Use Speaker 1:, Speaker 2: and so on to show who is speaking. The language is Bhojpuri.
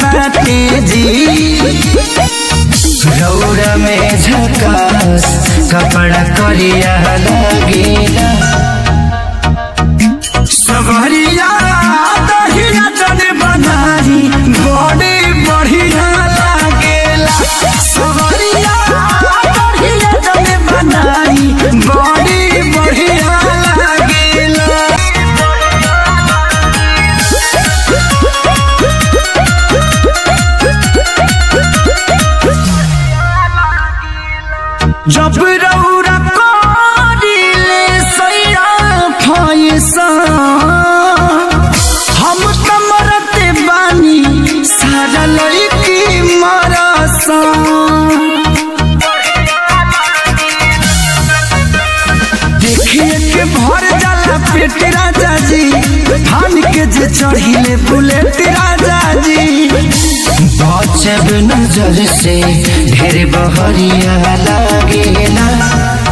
Speaker 1: बाटे जी रौरा में झकास कपड़ा करिया लगेला सवरिया दहिया जने बनारी बड़े बढ़िया लागेला सवरिया दहिया जने बनारी बड़े बढ़िया लागेला जब रौरा करिले सैया फैसा हम त मरते बानी सारा लड़की मरसा देखिए के भर जाला पेट राजा जी थान के जे चढ़िले बुलेट राजा जी बचब नजर से ढेर बहरिया लागेला